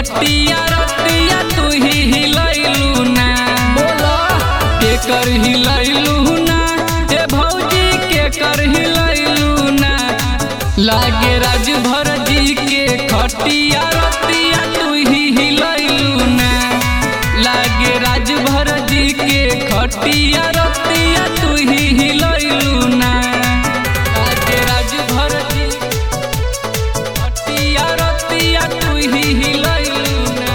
खटिया रतिया तू ही हिलैलू ना बोलो के कर हिलैलू ना ए भौजी के कर हिलैलू ना लागे राजभर जी के खटिया रतिया तू ही हिलैलू ना लागे राजभर जी के खटिया रतिया तू ही हिलैलू ना लागे राजभर जी खटिया रतिया तू ही हिलैलू ना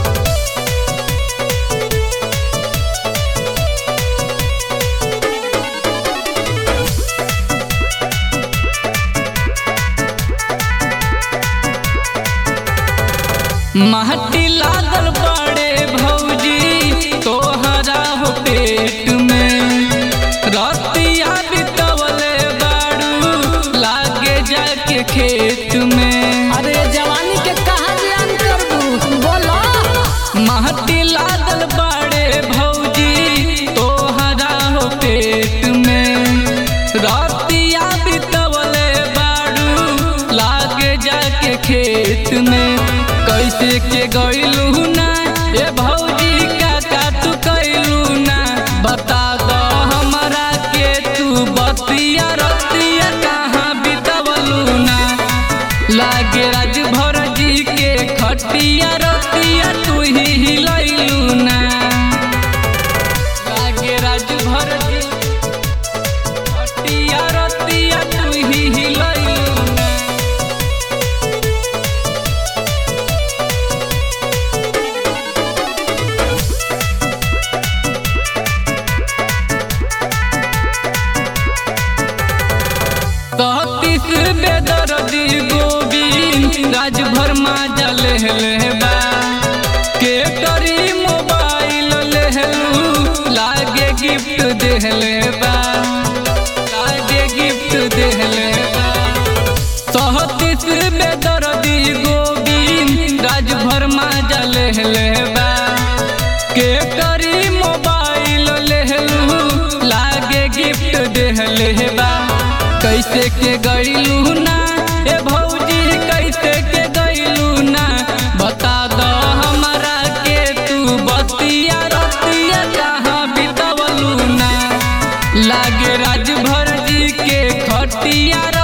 महटी लागल बड़े भौजी तोहरा हो पेट में रतिया बितवले बाड़ू लागे जाके खेत में अरे जवानी के कहा जियान कर दू बोलो महटी लागल बड़े भौजी तोहरा हो पेट में रतिया बितवले बाड़ू लागे जाके खेत में कैसे के गइलू ना ए भौजी काका तू कैलू ना बता दो हमरा के तू बतिया रतिया कहाँ बितवलू ना लागे राजभर जी के खटिया रतिया तू ही हिलैलू ना लागे राजभर जी खटिया रतिया तू ही हिलैलू ना तहतीस बेदर्दी गोविंद राजभर माजा लेहलेबा के करी मोबाइल लेहलू लागे गिफ्ट देहलेबा लागे गिफ्ट देहलेबा तहतीस बेदर्दी गोविंद राजभर माजा लेहलेबा के करी मोबाइल लेहलू लागे गिफ्ट देहलेबा कैसे के गइलू ना ए भौजी कैसे के गइलू ना बता दो हमरा के तू बतिया रतिया कहाँ बितवलू ना लागे राजभर जी के खटिया